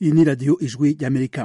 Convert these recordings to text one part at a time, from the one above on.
iyi ni radiyo ijwi ry'amerika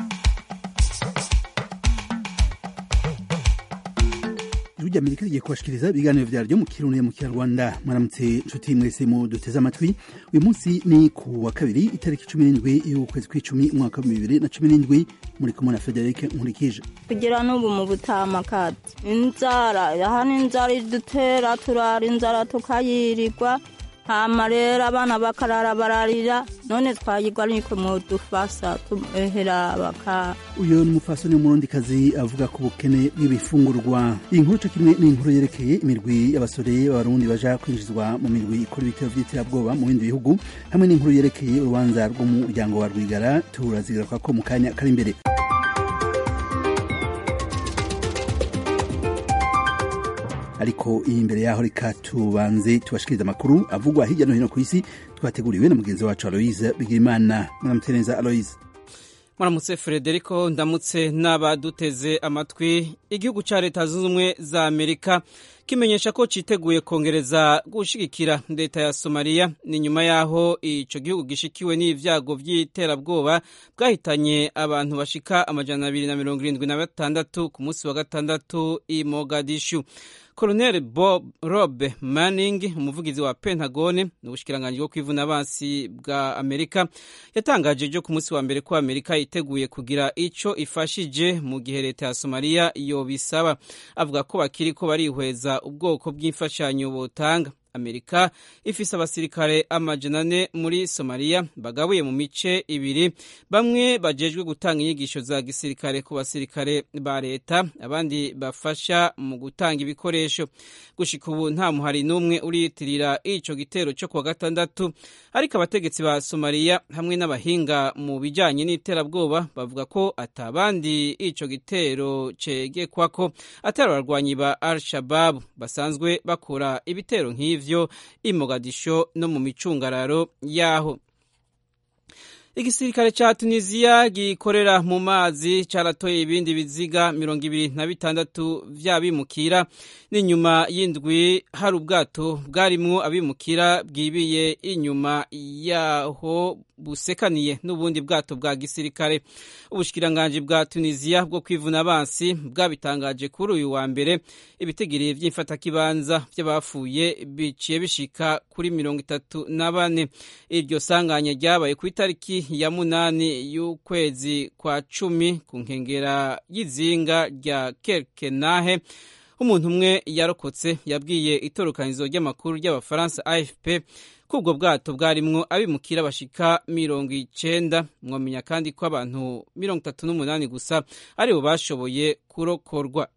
ijwi ry'amerika rigiye kubashikiriza ibiganiro vyaryo mu kirundi mu kinyarwanda mwaramutse nshuti mwese mu duteze amatwi uyu munsi ni ku wa kabiri itariki cumi n'indwi y'ukwezi kw'icumi umwaka wa bibiri na cumi n'indwi muri kumwe na federike nkurikije kugira n'ubu mu butamakati inzara hano inzara idutera turara inzara tukayirirwa hama rero abana bakarara bararira none twayigwa niko mudufasa tuhera baka uyu ni umufasoni w'umurundikazi avuga ku bukene bw'ibifungurwa iyi nkuru co kimwe ni inkuru yerekeye imirwi y'abasore b'abarundi baja kwinjizwa mu mirwi ikora ibitero vy'iterabwoba mu bindi bihugu hamwe n'inkuru yerekeye urubanza rw'umuryango wa rwigara turazigaruka ko mu kanya kari imbere ariko iyi imbere yaho reka tubanze tubashikiriza amakuru avugwa hirya no hino ku isi twateguriwe na mugenzi wacu aloise bigirimana mwaramutse neza aloise muramutse frederico ndamutse n'abaduteze amatwi igihugu cya leta zunze ubumwe za amerika kimenyesha ko citeguye kongereza gushigikira leta ya somaliya ni nyuma y'aho ico gihugu gishikiwe n'ivyago vy'iterabwoba bwahitanye abantu bashika amajana abiri na mirongo irindwi na batandatu ku munsi wa gatandatu i mogadishu koloneli bob rob manning umuvugizi wa pentagone n'ubushikiranganji bwo kwivuna abansi bwa amerika yatangaje ejo ku munsi wa mbere ko amerika yiteguye kugira ico ifashije mu gihe leta ya somaliya yobisaba avuga ko bakiriko barihweza ubwoko bw'imfashanyo botanga amerika ifise abasirikare amajana ane muri somaliya bagabuye mu mice ibiri bamwe bajejwe gutanga inyigisho za gisirikare ku basirikare ba leta abandi bafasha mu gutanga ibikoresho gushika ubu nta muhari n'umwe uriyitirira ico gitero co kuwa gatandatu ariko abategetsi ba somaliya hamwe n'abahinga mu bijanye n'iterabwoba bavuga ko atabandi ico gitero cegekwako atari abarwanyi ba al shababu basanzwe bakora ibitero nk'ivyo ivyo i Mogadisho no mu micungararo yaho igisirikare ca tunisiya gikorera mu mazi caratoye ibindi biziga mirongo ibiri na bitandatu vy'abimukira n'inyuma y'indwi hari ubwato bwarimwo abimukira bwibiye inyuma yaho busekaniye n'ubundi bwato bwa gisirikare ubushikiranganji bwa tunisiya bwo kwivuna abansi bwabitangaje kuri uyu wa mbere ibitigiri vy'imfatakibanza vy'abafuye biciye bishika kuri mirongo itatu na bane iryo sanganya ryabaye ku itariki ya munani y'ukwezi kwa cumi ku nkengera y'izinga rya kerkenahe umuntu umwe yarokotse yabwiye itorokanizo ry'amakuru ry'abafaransa afp ko ubwo bwato bwarimwo abimukira bashika mirongo icenda mwamenya kandi ko abantu mirongo itatu n'umunani gusa aribo bashoboye kurokorwa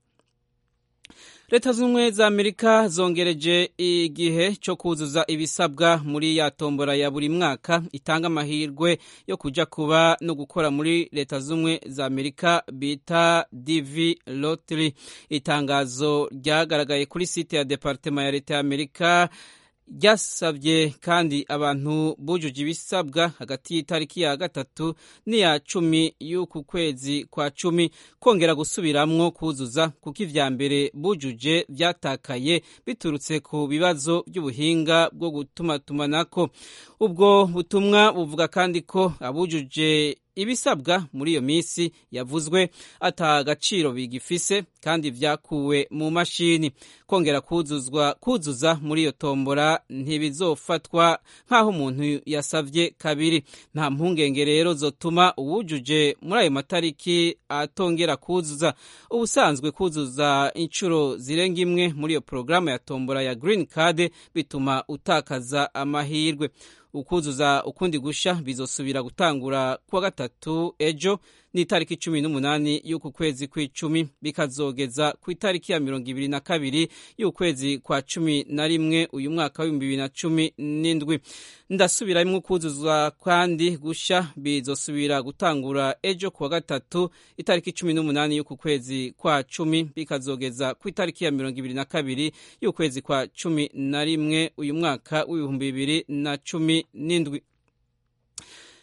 leta z'ubumwe za amerika zongereje igihe cyo kuzuza ibisabwa muri ya tombora ya buri mwaka itanga amahirwe yo kuja kuba no gukora muri leta z'ubumwe za amerika bita dv lottery itangazo ryagaragaye kuri site ya departema ya leta ya amerika ryasabye kandi abantu bujuje ibisabwa hagati y'itariki ya gatatu n'iya cumi y'uku kwezi kwa cumi kongera gusubiramwo kuzuza kuko ivya mbere bujuje vyatakaye biturutse ku bibazo by'ubuhinga bwo gutumatumanako ubwo butumwa buvuga kandi ko abujuje ibisabwa muri iyo minsi yavuzwe ata agaciro bigifise kandi vyakuwe mu mashini kongera kuzuzwa kuzuza muri iyo tombora ntibizofatwa nk'aho umuntu yasavye kabiri nta mpungenge rero zotuma uwujuje muri ayo matariki atongera kuzuza ubusanzwe kuzuza inshuro zirenga imwe muri iyo porogaramu ya tombora ya green card bituma utakaza amahirwe ukuzuza ukundi gusha bizosubira gutangura kuwa gatatu ejo n'itariki cumi n'umunani y'uku kwezi kw'icumi bikazogeza ku itariki ya mirongo ibiri na kabiri y'ukwezi kwa cumi na rimwe uyu mwaka w'ibihumbi bibiri na cumi n'indwi ndasubiramwo ukuzuzwa kandi gusha bizosubira gutangura ejo kuwa gatatu itariki cumi n'umunani y'uku kwezi kwa cumi bikazogeza ku itariki ya mirongo ibiri na kabiri y'ukwezi kwa cumi na rimwe uyu mwaka w'ibihumbi bibiri na cumi n'indwi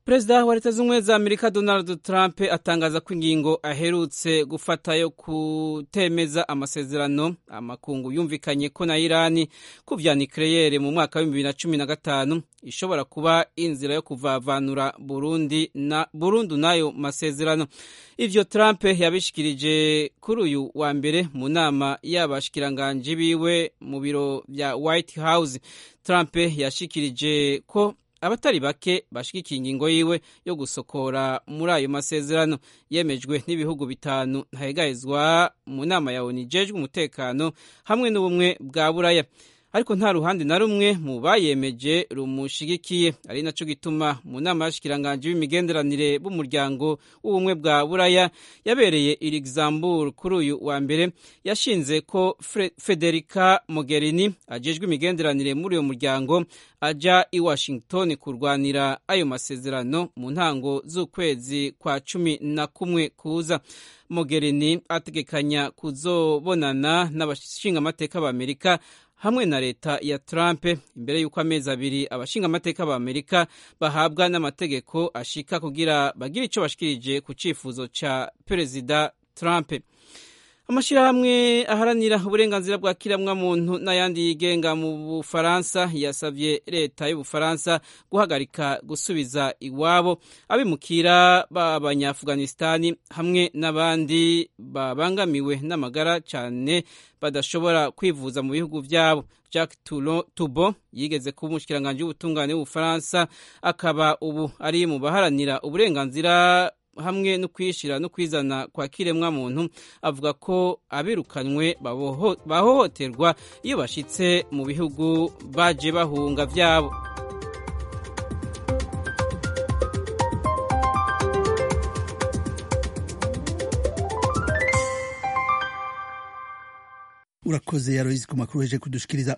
perezida wa leta z'ubumwe za amerika donald trump atangaza ko ingingo aherutse gufata yo kutemeza amasezerano amakungu yumvikanye ko na irani ku vya nikleyere mu mwaka wa bibiri na cumi na gatanu ishobora kuba inzira yo kuvavanura burundi na burundu n'ayo masezerano ivyo trump yabishikirije kuri uyu wa mbere mu nama y'abashikiranganji biwe mu biro vya white house trump yashikirije ko abatari bake bashigikiye ingingo yiwe yo gusokora muri ayo masezerano yemejwe n'ibihugu bitanu ntahegahezwa mu nama ya onu ijejwe umutekano hamwe n'ubumwe bwa buraya ariko nta ruhande na rumwe mu bayemeje rumushigikiye ari naco gituma mu nama y'abashikiranganji b'imigenderanire b'umuryango w'ubumwe bwa buraya yabereye i luxembourg kuri uyu wa mbere yashinze ko federica mogherini ajejwe imigenderanire muri uyo muryango aja i washington kurwanira ayo masezerano mu ntango z'ukwezi kwa cumi na kumwe kuza mogherini ategekanya kuzobonana n'abashingamateka b'amerika hamwe na leta ya Trump imbere y'uko amezi abiri abashinga amateka ba Amerika bahabwa n'amategeko ashika kugira bagire ico bashikirije ku cifuzo ca perezida Trump amashirahamwe aharanira uburenganzira bwa kiramwa muntu n'ayandi yigenga mu bufaransa yasavye leta y'ubufaransa guhagarika gusubiza iwabo abimukira b'abanyaafghanistani hamwe n'abandi babangamiwe n'amagara cyane badashobora kwivuza mu bihugu vyabo Jacques Tubo yigeze kuba umushikiranganji w'ubutungane w'ubufaransa akaba ubu ari mu baharanira uburenganzira hamwe no kwishira no kwizana kwa kiremwa muntu avuga ko abirukanwe bahohoterwa iyo bashitse mu bihugu baje bahunga vyabo urakoze yaroyizi ku makuru heje kudushikiriza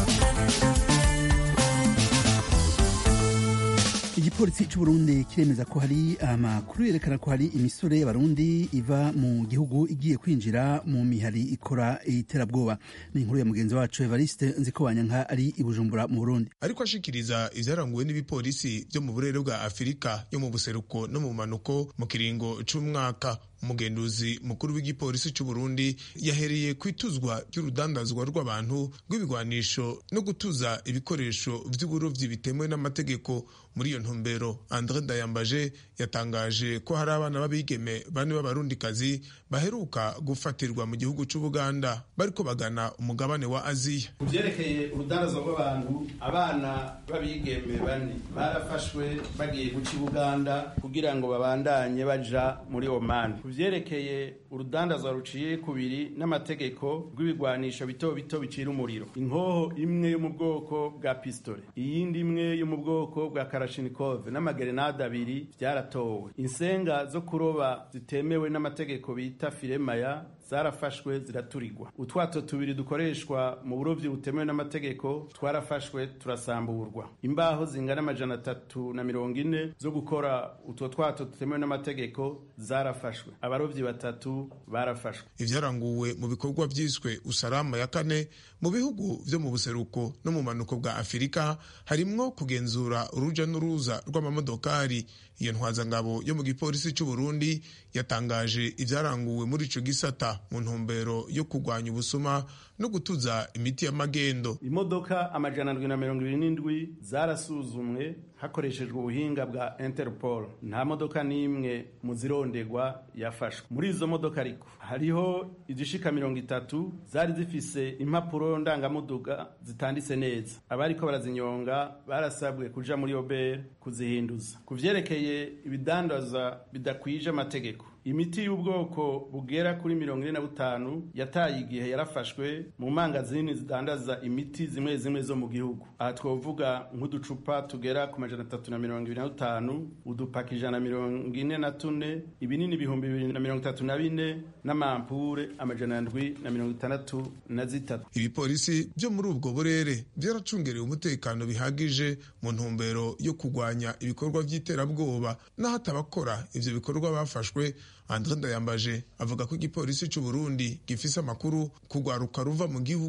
igipolisi c'uburundi kiremeza ko hari amakuru yerekana ko hari imisore y'abarundi iva mu gihugu igiye kwinjira mu mihari ikora iterabwoba ni inkuru ya mugenzi wacu evariste nziko banyanka ari i bujumbura mu burundi ariko ashikiriza ivyaranguwe n'ibipolisi vyo mu burere bwa afurika yo mu buseruko no mu manuko mu kiringo c'umwaka umugenduzi mukuru w'igipolisi c'uburundi yahereye kwituzwa ry'urudandazwa rw'abantu rw'ibigwanisho no gutuza ibikoresho vy'uburovyi bitemewe n'amategeko muri iyo ntumbero andre ndayambaje yatangaje ko hari abana b'abigeme bane b'abarundikazi baheruka gufatirwa mu gihugu c'ubuganda bariko bagana umugabane wa aziya ku vyerekeye urudandazwa rw'abantu abana b'abigeme bane barafashwe bagiye guca ibuganda kugira ngo babandanye baja muri omani vyerekeye urudandazwa ruciye kubiri n'amategeko rw'ibigwanisho bito bito bicira umuriro inkoho imwe yo mu bwoko bwa pistole iyindi imwe yo mu bwoko bwa karashinikove n'amagerenade abiri vyaratowe insenga zo kuroba zitemewe n'amategeko bita firemaya zarafashwe ziraturirwa utwato tubiri dukoreshwa mu burovyi butemewe n'amategeko twarafashwe turasamburwa imbaho zingana amajana atatu na mirongo ine zo gukora utwo twato tutemewe n'amategeko zarafashwe abarovyi batatu barafashwe ivyaranguwe mu bikorwa vyiswe usalama ya kane mu bihugu vyo mu buseruko no mu manuko bwa afirika harimwo kugenzura uruja n'uruza rw'amamodokari iyo ntwazangabo yo mu gipolisi c'uburundi yatangaje ivyaranguwe muri ico gisata mu ntumbero yo kurwanya ubusuma no gutuza imiti y'amagendo imodoka amajana ndwi na mirongo ibiri n'indwi zarasuzumwe hakoreshejwe ubuhinga bwa interpol nta modoka n'imwe mu zirondegwa yafashwe muri izo modoka ariko hariho izishika mirongo itatu zari zifise impapuro ndangamuduga zitanditse neza abariko barazinyonga barasabwe kuja muri obere kuzihinduza ku vyerekeye ibidandaza bidakwije amategeko imiti y'ubwoko bugera kuri mirongo ine na butanu yataye igihe yarafashwe mu mangazini zidandaza imiti zimwe zimwe zo mu gihugu aha twovuga nk'uducupa tugera ku majana atatu na mirongo ibiri na dutanu udupaka ijana na mirongo ine na tune ibinini ibihumbi bibiri na mirongo itatu na bine n'amampure amajana ndwi na mirongo itandatu na zitatu ibipolisi vyo muri ubwo burere vyaracungerewe umutekano bihagije mu ntumbero yo kurwanya ibikorwa vy'iterabwoba n'ahatabakora ivyo bikorwa bafashwe andre ndayambaje avuga ko igipolisi c'uburundi gifise amakuru kugwaruka ruva mu gihugu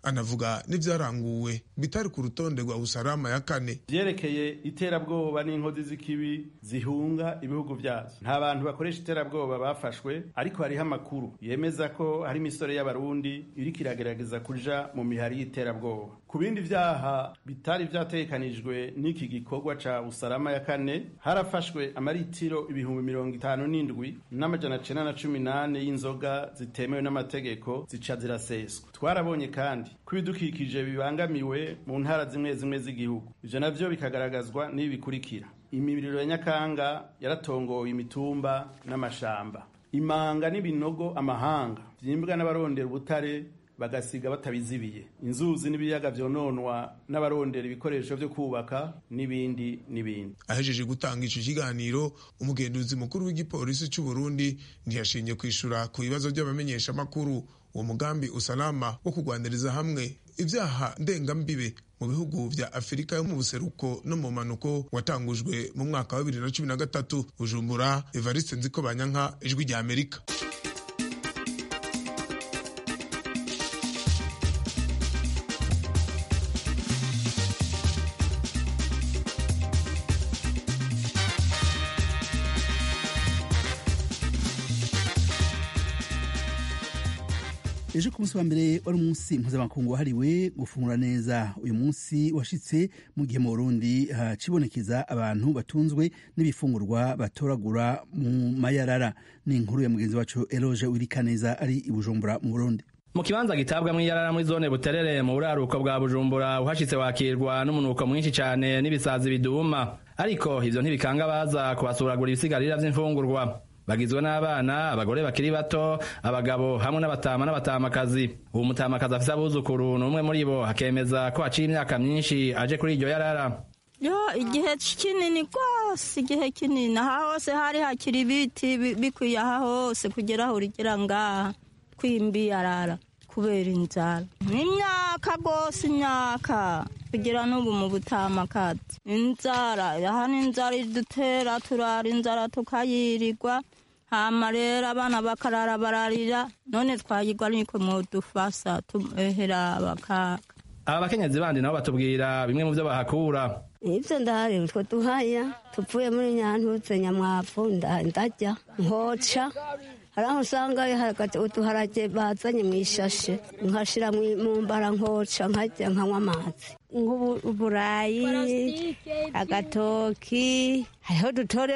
anavuga n'ivyaranguwe bitari ku rutonde rwa usalama ya kane vyerekeye iterabwoba n'inkozi z'ikibi zihunga ibihugu vyazo nta bantu bakoresha iterabwoba bafashwe ariko hariho amakuru yemeza ko hari imisore y'abarundi iriko iragerageza kuja mu mihari y'iterabwoba ku bindi vyaha bitari vyategekanijwe n'iki gikorwa ca usalama ya kane harafashwe amaritiro ibihumbi mirongo itanu n'indwi n'amajana cenda na cumi nane y'inzoga zitemewe n'amategeko zica ziraseswa twarabonye kandi ko ibidukikije bibangamiwe mu ntara zimwe zimwe z'igihugu ivyo navyo bikagaragazwa n'ibi bikurikira imiriro ya nyakanga yaratongowe imitumba n'amashamba imanga n'ibinogo amahanga vyimbwa n'abarondera ubutare bagasiga batabizibiye inzuzi n'ibiyaga vyononwa n'abarondera ibikoresho vyo kubaka n'ibindi n'ibindi ahejeje gutanga ico kiganiro umugenduzi mukuru w'igipolisi c'u Burundi ntiyashinye kwishura ku bibazo by'abamenyesha makuru uwo mugambi usalama wo kugwaniriza hamwe ivyaha ndengambibe mu bihugu vya afurika yo mu buseruko no mu manuko watangujwe mu mwaka wa bibiri na cumi na gatatu bujumbura evariste nziko banyanka ijwi rya amerika ejo ku munsi wa mbere wari umunsi mpuzamakungu wahariwe gufungura neza uyu munsi washitse mu gihe mu burundi hacibonekeza abantu batunzwe n'ibifungurwa batoragura mu mayarara ni inkuru ya mugenzi wacu eloge wirikaneza ari i bujumbura mu burundi mu kibanza gitabwa mw'iyarara muri zone buterere mu buraruko bwa bujumbura uhashitse wakirwa n'umunuko mwinshi cane n'ibisazi biduma ariko ivyo ntibikanga baza kubasuragura ibisigarira vy'imfungurwa bagizwe n'abana abagore bakiri bato abagabo hamwe n'abatama n'abatamakazi uwo mutamakazi afise abuzukuru ni umwe muri bo akemeza ko haciye imyaka myinshi aje kuri iryo yarara yo igihe kinini rwose igihe kinini aha hose hari hakiri ibiti bikwiye aha hose kugera aho urigera ngaha kwimbi yarara kubera inzara n'imyaka rwose imyaka kugira n'ubu mu butamakazi inzara aha ni inzara idutera turara inzara tukayirirwa hama rero abana bakarara bararira none twayirwa niko mwodufasa tuhera bakaka aba bakenyezi bandi nabo batubwira bimwe mu byo bahakura ibyo ndahari utwo duhaya tupfuye muri nyantutse nyamwavu ndarya nkoca hari aho usanga uduharage bazanye mu ishashe nkashira mu mbara nkoca nkarya nkanywa amazi nk'uburayi agatoki hariho dutore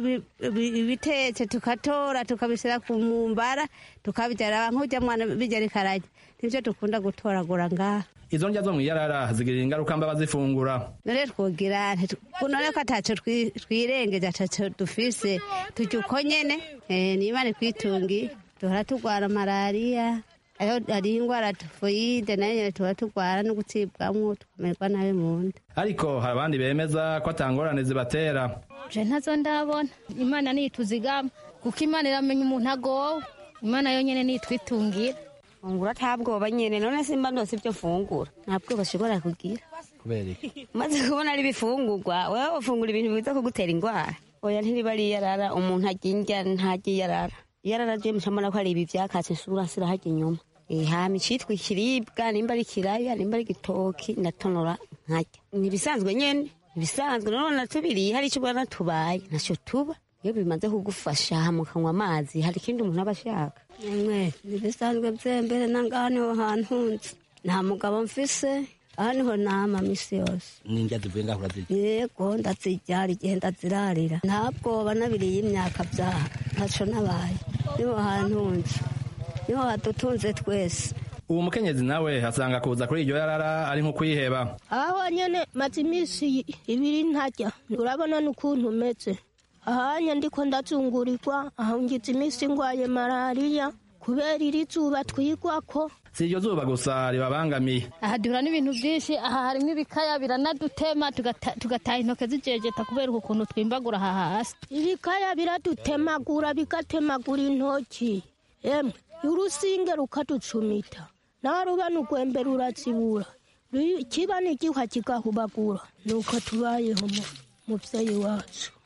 ibitetse tukatora tukabisira ku mbara tukabijyana nk'ujya mwana bijya rikarajya nibyo dukunda gutoragura ngaha izo ndya zo mu iyarara zigirira ingaruka mba bazifungura none twogira none ko ataco twirengeje ataco dufise turya uko nyene niba ni kwitungi duhora turwara malariya hariho ingwara tifoyide nayo nyene tuba turwara no gutsibwamwo tukamererwa nabi mu nda ariko hari abandi bemeza ko atangorane zibatera je ntazo ndabona imana nituzigama kuko imana iramenya umuntu agowe imana yo nyene nitwitungira fungura nta bwoba nyene none simba ndose ibyo fungura nta bwoba ushobora kugira kubera iki maze kubona ari ibifungurwa wewe ufungura ibintu biza kugutera indwara oya ntiriba ari iyarara umuntu arya indya ntarya iyarara iyarara je mucamona ko ari ibi vyakatse isura sirahajya inyuma hama icitwa ikiribwa nimba ari ikiraya nimba ari igitoki ndatonora nkarya nibisanzwe nyene ibisanzwe none natubiriye hari ico ubona tubaye ntaco tuba iyo bimaze kugufasha mukanywa amazi hari ikindi umuntu aba ashaka mwe ntibisanzwe byembere nangaha niho hantu nzi nta mugabo mfise aha niho nama misi yose n'indya zivuye ngaho urazirya yego ndazirya hari igihe ndazirarira nta bwoba nabiriye imyaka byaha ntaco nabaye niho hantu nzi niho hadutunze twese uwo mukenyezi nawe asanga kuza kuri iryo yarara ari nko kwiheba aho nyene maze iminsi ibiri ntarya urabona n'ukuntu umeze ahanya ndiko ndazungurirwa aho ngize iminsi ngwaye malariya kubera iri zuba twigwako si iryo zuba gusa ribabangamiye aha duhura n'ibintu byinshi aha harimwo ibikaya biranadutema tugataha intoke zijejeta kubera ukuntu twimbagura aha hasi ibikaya biradutemagura bigatemagura intoki emwe urusinge rukaducumita nawe ruba n'urwembe rurazibura kiba n'igihwa kigahubagura nuko tubayeho muvyeyi wacu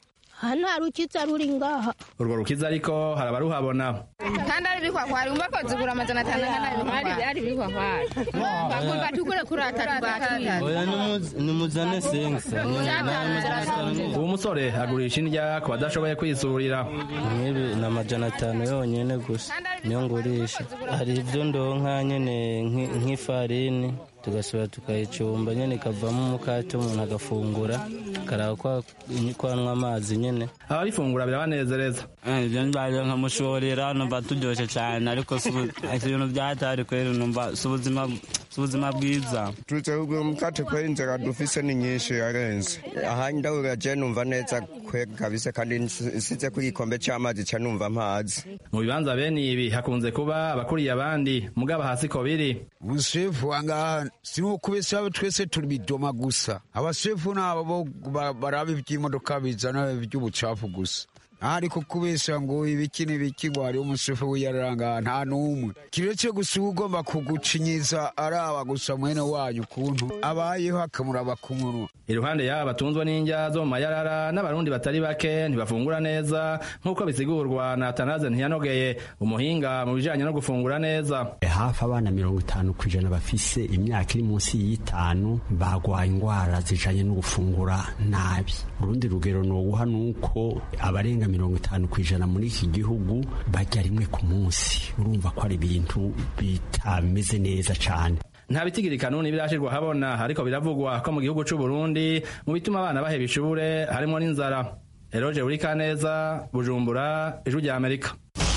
aha nta rukiza ruri ngaha urwo rukiza ariko hari abaruhabona kandi ari ibikwakwari umva ko zigura amajana atanu angana ari ibikwakwari bakumva tukure kuri atatu batuye oya nimuzane sengisa uwo musore agurisha indya ku badashoboye kwisurira nk'ibi ni amajana atanu yonyine gusa niyo ngurisha hari ibyo ndonka nyine nk'ifarini tugasubira tukayicumba nyine ikavamo umukate umuntu agafungura akaraba ko anywa amazi nyine ababifungura birabanezereza ibyo mbaye nkamushorera numva turyoshye cyane ariko si ibintu byatari kweri numva si ubuzima si ubuzima bwiza turutse kugura umukate kweri inzira dufise ni nyinshi yarenze aha ndabura je numva neza kweri kabisa kandi nsize ku gikombe c'amazi ca numva amazi mu bibanza bene ibi hakunze kuba abakuriye abandi mugaba hasi ko biri umusefu wangaha sinukubesa twese turi bidoma gusa abasefu nabo baraba iby'imodoka bizana iby'ubucafu gusa ariko kubesha ngo ibiki n'ibiki ngo hariho umusefu wiyaranga nta n'umwe kiretse gusa uba ugomba kugucinyiza araba gusa mwene wanyu ukuntu abayeho akamuraba ku munwa iruhande y'aba batunzwe n'indya zo mu mayarara n'abarundi batari bake ntibafungura neza nk'uko bisigurwa na atanaze ntiyanogeye umuhinga mu bijanye no gufungura neza hafi abana mirongo itanu ku ijana bafise imyaka iri munsi y'itanu bagwaye indwara zijanye no gufungura nabi urundi rugero noguha nuko abarenga mirongo itanu ku ijana muri iki gihugu barya rimwe ku munsi urumva ko ari ibintu bitameze neza cane nta bitigiri kanuni birashirwa habona ariko biravugwa ko mu gihugu c'u Burundi mu bituma abana baheba ishure harimo n'inzara Eroje Urikaneza Bujumbura Ijwi rya Amerika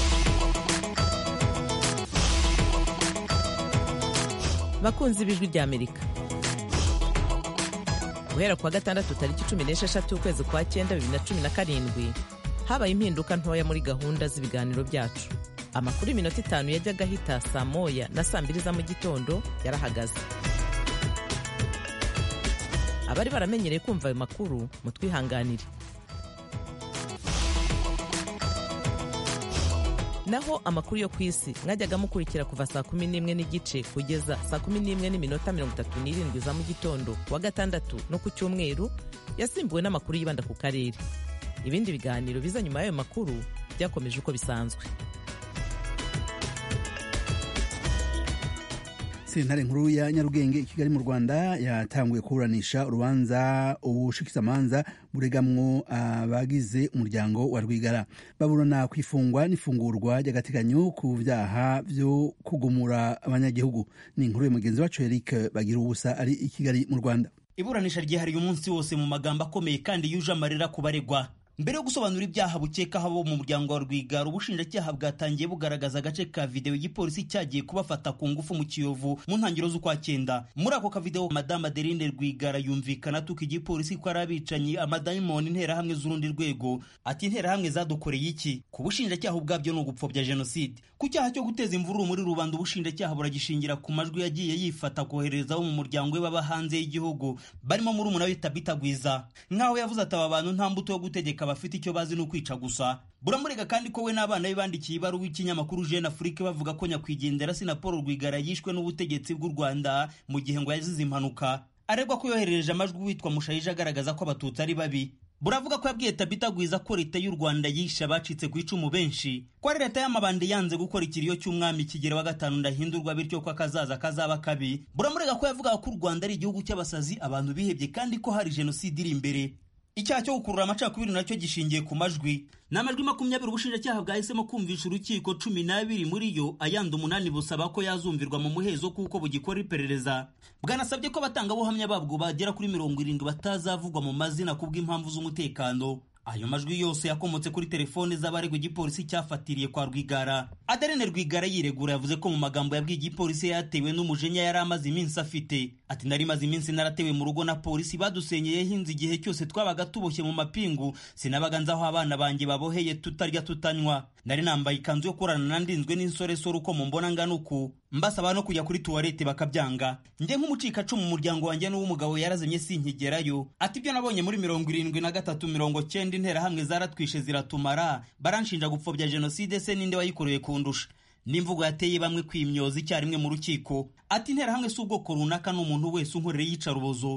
bakunzi b'ijwi rya Amerika guhera kuwa gatandatu tariki cumi n'esheshatu ukwezi kwa cyenda bibiri na cumi na karindwi habaye impinduka ntoya muri gahunda z'ibiganiro byacu amakuru y'iminota itanu yajyaga ahita saa moya na saa mbiri za mu gitondo yarahagaze abari baramenyereye kumva ayo makuru mutwihanganire naho amakuru yo ku isi mwajyaga mukurikira kuva saa kumi n'imwe n'igice kugeza saa kumi n'imwe n'iminota mirongo itatu n'irindwi za mu gitondo kuwa gatandatu no ku cyumweru yasimbuwe n'amakuru yibanda ku karere ibindi biganiro biza nyuma y'ayo makuru byakomeje uko bisanzwe sentare nkuru ya nyarugenge i kigali mu rwanda yatanguye kuburanisha urubanza ubushikizamanza buregamwo abagize umuryango wa rwigara baburana ku ifungwa n'ifungurwa ry'agateganyo ku byaha byo kugumura abanyagihugu ni inkuru ya mugenzi wacu eric bagira ubusa ari i kigali mu rwanda iburanisha ryihariye umunsi wose mu magambo akomeye kandi yuje amarira ku baregwa mbere yo gusobanura ibyaha bukekaho abo mu muryango wa rwigara ubushinjacyaha bwatangiye bugaragaza agace ka videwo igipolisi cyagiye kubafata ku ngufu mu kiyovu mu ntangiriro z'ukwa cyenda muri ako kavidewo madame adeline rwigara yumvikana atuka igipolisi ko ari abicanyi amadayimoni interahamwe z'urundi rwego ati interahamwe zadukoreye iki ku bushinjacyaha ubwabyo ni ugupfobya jenoside ku cyaha cyo guteza imvururu muri rubanda ubushinjacyaha buragishingira ku majwi yagiye yifata kohereza abo mu muryango we baba hanze y'igihugu barimo muri umuna we tabitagwiza nk'aho yavuze ati aba bantu nta mbuto yo gutegeka bafite icyo bazi ni ukwica gusa buramurega kandi ko we n'abana be bandikiye ibaruwa y'ikinyamakuru jeune afrique bavuga ko nyakwigendera sina paul rwigara yishwe n'ubutegetsi bw'u rwanda mu gihe ngo yazize impanuka aregwa ko yoherereje amajwi witwa mushayija agaragaza ko abatutsi ari babi buravuga ko yabwiye tabitagwiza ko leta y'u rwanda yishe abacitse ku icumu benshi ko ari leta y'amabandi yanze gukora ikiriyo cy'umwami kigero wa gatanu ndahindurwa bityo ko akazaza kazaba kabi buramurega ko yavugaga ko u rwanda ari igihugu cy'abasazi abantu bihebye kandi ko hari jenoside iri imbere icyaha cyo gukurura amacakubiri nacyo gishingiye ku majwi ni amajwi makumyabiri ubushinjacyaha bwahisemo kumvisha urukiko cumi n'abiri muri yo ayandi umunani busaba ko yazumvirwa mu muhezo kuko bugikora iperereza bwanasabye ko abatangabuhamya babwo bagera kuri mirongo irindwi batazavugwa mu mazina kubw'impamvu z'umutekano ayo majwi yose yakomotse kuri telefone z'abaregwa igipolisi cyafatiriye kwa rwigara aderene rwigara yiregura yavuze ko mu magambo yabwiye igipolisi yatewe n'umujinya yari amaze iminsi afite ati nari maze iminsi naratewe mu rugo na polisi badusenyeyeho inzu igihe cyose twabaga tuboshye mu mapingu sinabaga nzi aho abana banjye baboheye tutarya tutanywa nari nambaye ikanzu yo kurana na ndinzwe n'insoresore uko mumbona ngana uku mbasaba no kujya kuri tuwarete bakabyanga njye nk'umucikacumu mu muryango wanjye n'uw'umugabo yarazimye sinkigerayo ati ibyo nabonye muri mirongo irindwi na gatatu mirongo cyenda interahamwe zaratwishe ziratumara baranshinja gupfobya jenoside se ninde wayikoreye kundusha n'imvugo yateye bamwe kwimyoza icyarimwe mu rukiko ati interahamwe si ubwoko runaka ni umuntu wese unkorera yicarubozo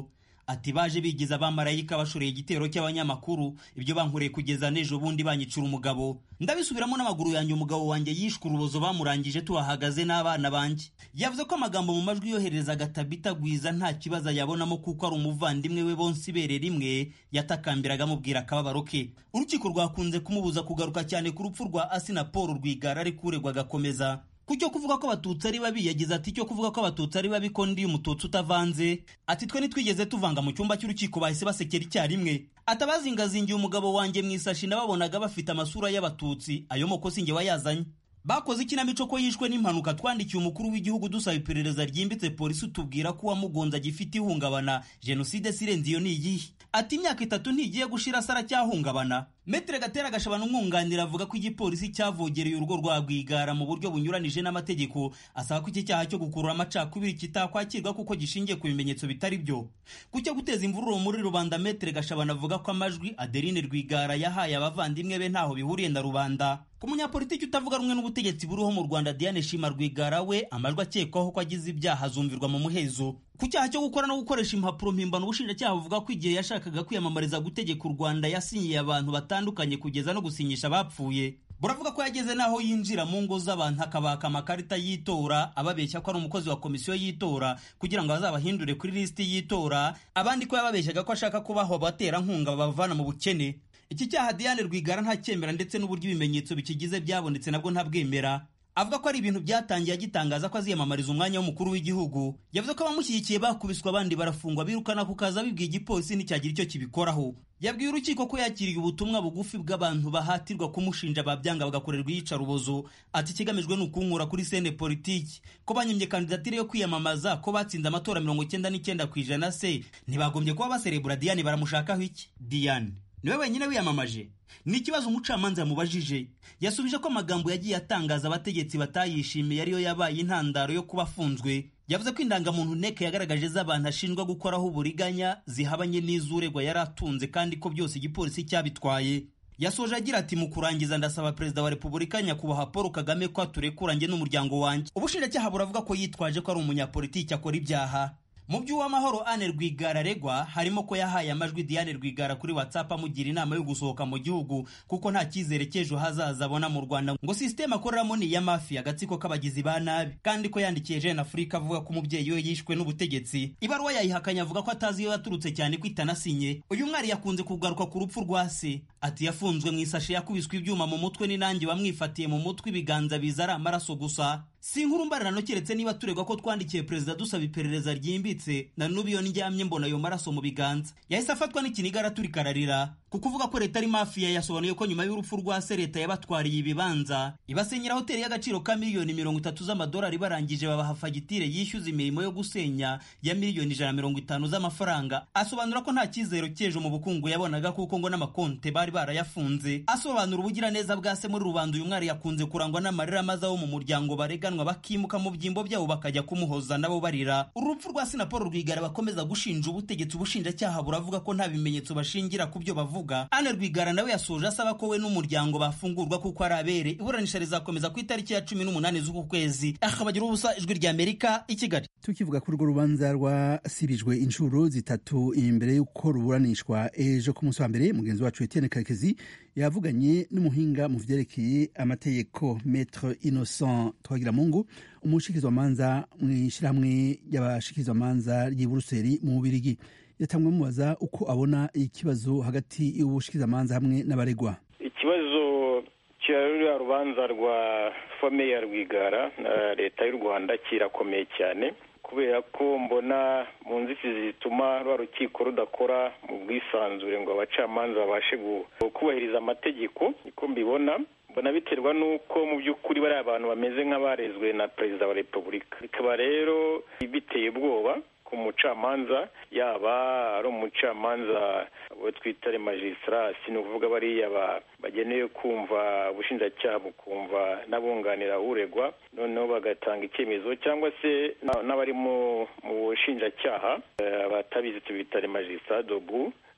ati baje bigiza abamarayika bashoreye igitero cy'abanyamakuru ibyo bankoreye kugeza n'ejo bundi banyicura umugabo ndabisubiramo n'amaguru yanjye umugabo wanjye yishwe urubozo bamurangije tuhahagaze n'abana banjye yavuze ko amagambo mu majwi yoherezaga tabita gwiza nta kibazo ayabonamo kuko ari umuvandimwe we bonse ibere rimwe yatakambiraga amubwira akababaro ke urukiko rwakunze kumubuza kugaruka cyane ku rupfu rwa asina paul rwigara ariko uregwa agakomeza ku cyo kuvuga ko abatutsi ari babi yagize ati cyo kuvuga ko abatutsi ari babi ko ndi umututsi utavanze ati twe ntitwigeze tuvanga mu cyumba cy'urukiko bahise basekera icyarimwe atabazingazingiye umugabo wanjye mu isashi nababonaga bafite amasura y'abatutsi ayo moko sinjye wayazanye bakoze ikinamico ko yishwe n'impanuka twandikiye umukuru w'igihugu dusaba iperereza ryimbitse polisi utubwira ko uwamugonze agifite ihungabana jenoside sirenze iyo ni iyihe ati imyaka itatu ntigiye gushira sara cyahungabana metere gatera gashabana umwunganira avuga ko igipolisi cyavogereye urugo rwa rwigara mu buryo bunyuranije n'amategeko asaba ko iki cyaha cyo gukurura amacakubiri kitakwakirwa kuko gishingiye ku bimenyetso bitari byo ku cyo guteza imvururu muri rubanda metere gashabana avuga ko amajwi adeline rwigara yahaye abavandimwe be ntaho bihuriye na rubanda ku munyapolitiki utavuga rumwe n'ubutegetsi buriho mu rwanda diane shima rwigara we amajwi akekwaho ko agize ibyaha azumvirwa mu muhezo ku cyaha cyo gukora no gukoresha impapuro mpimbano ubushinjacyaha buvuga ko igihe yashakaga kwiyamamariza gutegeka u rwanda yasinyiye abantu batandukanye kugeza no gusinyisha abapfuye buravuga ko yageze n'aho yinjira mu ngo z'abantu akabaka amakarita y'itora ababeshya ko ari umukozi wa komisiyo y'itora kugira ngo bazabahindure kuri lisiti y'itora abandi ko yababeshyaga ko ashaka kubaho abaterankunga babavana mu bukene iki cyaha diane rwigara ntacyemera ndetse n'uburyo ibimenyetso bikigize byabonetse nabwo ntabwemera avuga ko ari ibintu byatangiye agitangaza ko aziyamamariza umwanya w'umukuru w'igihugu yavuze ko abamushyigikiye bakubiswe abandi barafungwa birukana ku kazi abibwiye igipolisi nticyagira icyo kibikoraho yabwiye urukiko ko yakiriye ubutumwa bugufi bw'abantu bahatirwa kumushinja babyanga bagakorerwa iyicarubozo ati ikigamijwe ni ukunkura kuri sene politiki ko banyimye kandidatire yo kwiyamamaza ko batsinze amatora mirongo icyenda n'icyenda ku ijana se ntibagombye kuba baserebura diane baramushakaho iki diane niwe wenyine wiyamamaje ni ikibazo umucamanza yamubajije yasubije ko amagambo yagiye atangaza abategetsi batayishimiye ariyo yabaye intandaro yo kuba afunzwe yavuze ko indangamuntu nteko yagaragaje z'abantu ashinjwa gukoraho uburiganya zihabanye n'iz'uregwa yari atunze kandi ko byose igipolisi cyabitwaye yasoje agira ati mu kurangiza ndasaba perezida wa repubulika nyakubahwa paul kagame ko aturekura njye n'umuryango wanjye ubushinjacyaha buravuga ko yitwaje ko ari umunyapolitiki akora ibyaha mu by'uwamahoro ane rwigara aregwa harimo ko yahaye amajwi diane rwigara kuri whatsapp amugira inama yo gusohoka mu gihugu kuko nta cyizere cy'ejo hazaza abona mu rwanda ngo sisiteme akoreramo ni iya mafi agatsiko k'abagizi ba nabi kandi ko yandikiye jeune afurika avuga ko umubyeyi we yishwe n'ubutegetsi ibaruwa yayihakanye avuga ko atazi iyo yaturutse cyane ko itanasinye uyu mwari yakunze kugaruka ku rupfu rwa se ati yafunzwe mu isashi yakubiswe ibyuma mu mutwe n'inangi bamwifatiye mu mutwe ibiganza biza ari amaraso gusa si inkuru mbararano keretse niba turegwa ko twandikiye perezida dusaba iperereza ryimbitse na n'ubu iyo ndyamye mbona ayo maraso mu biganza yahise afatwa n'ikiniga araturika ararira kuko uvuga ko leta ari mafiya yasobanuye ko nyuma y'urupfu rwa se leta yabatwariye ibibanza ibasenyera hoteli y'agaciro ka miliyoni mirongo itatu z'amadolari barangije babaha fagitire yishyuza imirimo yo gusenya ya miliyoni ijana mirongo itanu z'amafaranga asobanura ko nta cyizero cy'ejo mu bukungu yabonaga kuko ngo n'amakonte bari barayafunze asobanura ubugiraneza bwa se muri rubanda uyu mwari yakunze kurangwa n'amarira maze abo mu muryango bareganwa bakimuka mu byimbo byabo bakajya kumuhoza nabo barira urupfu rwa sinapolo rwigara bakomeza gushinja ubutegetsi ubushinjacyaha buravuga ko nta bimenyetso bashingira ku byo bavuga ane rwigara nawe yasoje asaba ko we n'umuryango bafungurwa kuko ari abere iburanisha rizakomeza ku itariki ya cumi n'umunani z'uku kwezi akabagira ubusa ijwi rya amerika i kigali tukivuga kuri urwo rubanza rwasibijwe inshuro zitatu imbere y'uko ruburanishwa ejo ku munsi wa mbere mugenzi wacu etienne karekezi yavuganye n'umuhinga mu vyerekeye amategeko metre innocent twagiramungu umushikirizwamanza mu ishyirahamwe ry'abashikirizwamanza ry'i buruseli mu bubirigi yatamwe mubaza uko abona ikibazo hagati y'ubushikizamanza hamwe n'abaregwa ikibazo cya ruriya rubanza rwa famiye ya rwigara na leta y'u rwanda kirakomeye cyane kubera ko mbona mu nzitizi zituma rwa rukiko rudakora mu bwisanzure ngo abacamanza babashe kubahiriza amategeko niko mbibona mbona biterwa n'uko mu by'ukuri bariya abantu bameze nk'abarezwe na perezida wa repubulika bikaba rero biteye ubwoba ku mucamanza yaba ari umucamanza we twita remajisitarasi ni ukuvuga bariya bagenewe kumva ubushinjacyaha bukumva n'abunganira uregwa noneho bagatanga icyemezo cyangwa se n'abari mu bushinjacyaha batabizi tubita remajisitarasi dobu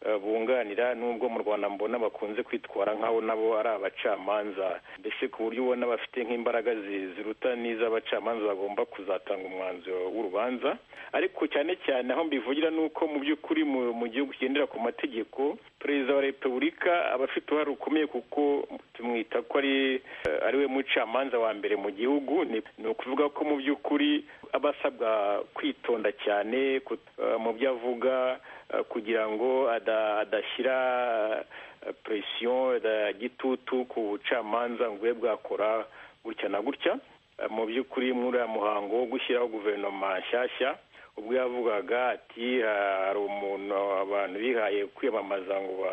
bunganira nubwo mu rwanda mbona bakunze kwitwara nk'abo nabo ari abacamanza mbese ku buryo ubona bafite nk'imbaraga ziruta n'iz'abacamanza bagomba kuzatanga umwanzuro w'urubanza ariko cyane cyane aho mbivugira ni uko mu by'ukuri mu gihugu kigendera ku mategeko perezida wa repubulika aba afite uruhare rukomeye kuko tumwita ko ari ari we mucamanza wa mbere mu gihugu ni ukuvuga ko mu by'ukuri aba asabwa kwitonda cyane mu byo avuga kugira ngo adashyira presiyo gitutu ku bucamanza ngo bube bwakora gutya na gutya mu by'ukuri muri uriya muhango wo gushyiraho guverinoma nshyashya ubwo yavugaga ati hari umuntu abantu bihaye kwiyamamaza ngo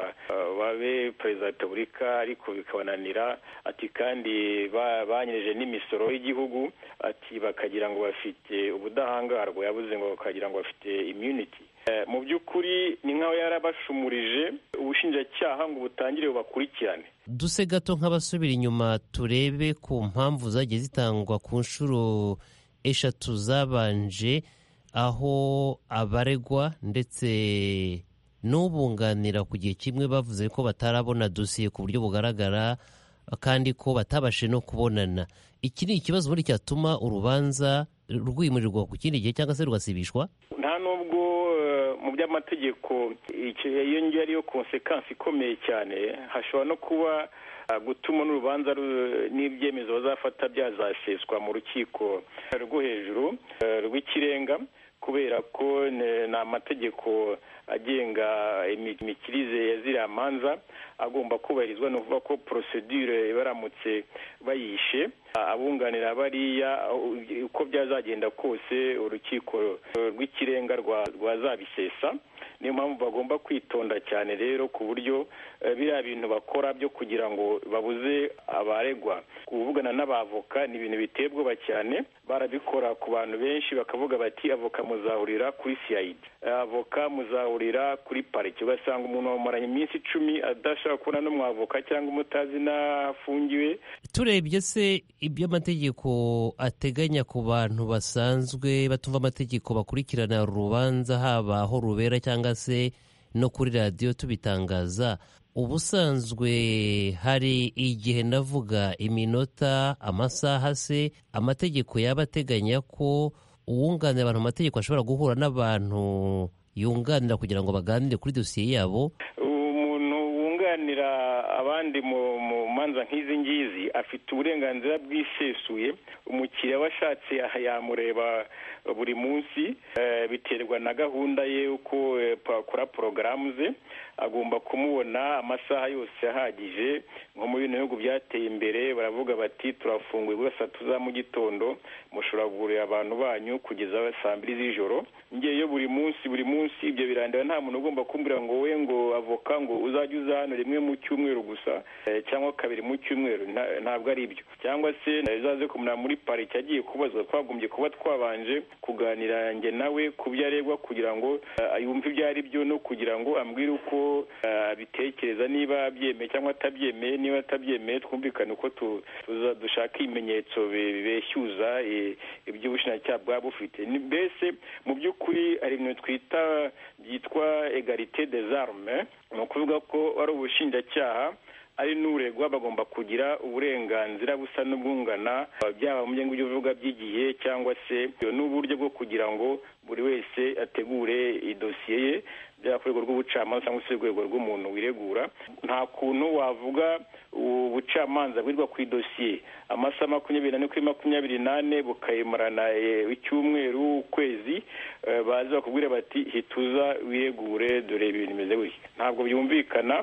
babe perezida wa repubulika ariko bikabananira ati kandi banyereje n'imisoro y'igihugu ati bakagira ngo bafite ubudahangarwa yabuze ngo bakagira ngo bafite immunity mu by'ukuri ni nk'aho yarabashumurije ubushinjacyaha ngo butangire bubakurikirane duse gato nk'abasubira inyuma turebe ku mpamvu zagiye zitangwa ku nshuro eshatu zabanje aho abaregwa ndetse n'ubunganira ku gihe kimwe bavuze ko batarabona dosiye ku buryo bugaragara kandi ko batabashe no kubonana iki ni ikibazo ubundi cyatuma urubanza rwimurirwa ku kindi gihe cyangwa se rugasibishwa nta nubwo mu by'amategeko iyo ngiyo ariyo konsekansi ikomeye cyane hashobora no kuba gutuma n'urubanza n'ibyemezo bazafata byazaseswa mu rukiko rwo hejuru rw'ikirenga kubera ko ni amategeko agenga imikirize ya ziriya manza agomba kubahirizwa ni ukuvuga ko porosedure baramutse bayishe abunganira bariya uko byazagenda kose urukiko rw'ikirenga rwazabisesa niyo mpamvu bagomba kwitonda cyane rero ku buryo biriya bintu bakora byo kugira ngo babuze abaregwa kuvugana n'abavoka ni ibintu biteye ubwoba cyane barabikora ku bantu benshi bakavuga bati avoka muzahurira kuri siyayidi avoka muzahurira kuri pariki ugasanga umuntu wamumaranye iminsi icumi adashobora kubona n'umwavoka cyangwa umutazi n'afungiwe turebye se ibyo amategeko ateganya ku bantu basanzwe batumva amategeko bakurikirana urubanza haba aho rubera cyangwa se no kuri radiyo tubitangaza ubusanzwe hari igihe ndavuga iminota amasaha se amategeko yaba ateganya ko uwunganira abantu mu mategeko ashobora guhura n'abantu yunganira kugira ngo baganire kuri dosiye yabo umuntu wunganira abandi mu manza nk'izi ngizi afite uburenganzira bwisesuye umukiriya washatse yamureba buri munsi biterwa na gahunda ye uko akora porogaramu ze agomba kumubona amasaha yose ahagije nko mu bino bihugu byateye imbere baravuga bati turafunguye gusa saa tatu za mu gitondo mushobora kugurira abantu banyu kugeza saa mbiri z'ijoro ngeyo buri munsi buri munsi ibyo birandeba nta muntu ugomba kumbwira ngo we ngo avoka ngo uzajye uza hano rimwe mu cyumweru gusa cyangwa kabiri mu cyumweru ntabwo ari ibyo cyangwa se uzaze kumenya muri pariki agiye kubazwa twagombye kuba twabanje kuganira njye nawe ku byo aregwa kugira ngo yumve ibyo ari byo no kugira ngo ambwire uko abitekereza niba abyemeye cyangwa atabyemeye niba atabyemeye twumvikane uko dushaka ibimenyetso bibeshyuza ibyo ubushinjacyaha bwaba bufite mbese mu by'ukuri hari ibintu twita byitwa egarite des armes ni ukuvuga ko ari ubushinjacyaha ari n'uregwa bagomba kugira uburenganzira busa n'ubwungana byaba mu byo uvuga by'igihe cyangwa se n'uburyo bwo kugira ngo buri wese ategure idosiye ye byaba ku rwego rw'ubucamanza cyangwa se urwego rw'umuntu wiregura nta kuntu wavuga ubucamanza bwirwa ku idosiye amasaha makumyabiri n'ane kuri makumyabiri n'ane bukayimarana icyumweru ukwezi baza bakubwira bati hituza wiregure dore ibintu bimeze gutya ntabwo byumvikana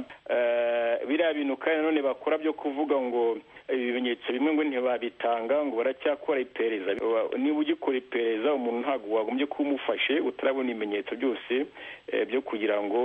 biriya bintu kandi nanone bakora byo kuvuga ngo ibimenyetso bimwe ngo ntibabitanga ngo baracyakora iperereza niba ugikora iperereza umuntu ntabwo wagombye kuba umufashe utarabona ibimenyetso byose byo kugira ngo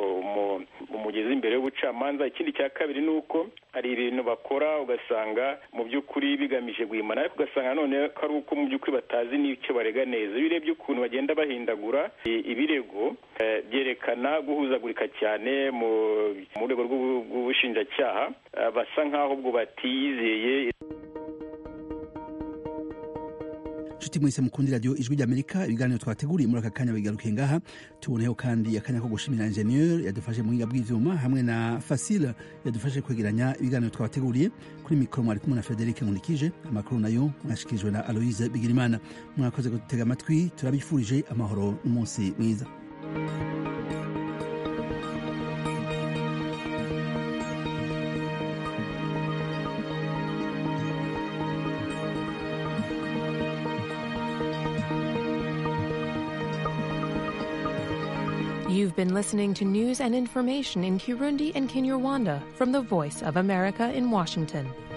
umugeze imbere y'ubucamanza ikindi cya kabiri ni uko hari ibintu bakora ugasanga mu by'ukuri bigamije guhimana ariko ugasanga none ko ari uko mu by'ukuri batazi n'icyo barega neza iyo urebye ukuntu bagenda bahindagura ibirego byerekana guhuzagurika cyane mu rwego rw'ubushinjacyaha basa nk'aho ubwo batiyizeye nshuti mwese mukundi radiyo ijwi ry'amerika ibiganiro twateguriye muri aka kanya bigarukiye ngaha tuboneyeho kandi akanya ko gushimira ingenieur yadufashe mu buhinga bw'ivyuma hamwe na fasile yadufashe kwegeranya ibiganiro twabateguriye kuri mikoro mwari kumwe na frederic nkunikije amakuru nayo mwashikirijwe na aloise bigirimana mwakoze kudutega amatwi turabifurije amahoro n'umunsi mwiza You've been listening to news and information in Kirundi and Kinyarwanda from the Voice of America in Washington.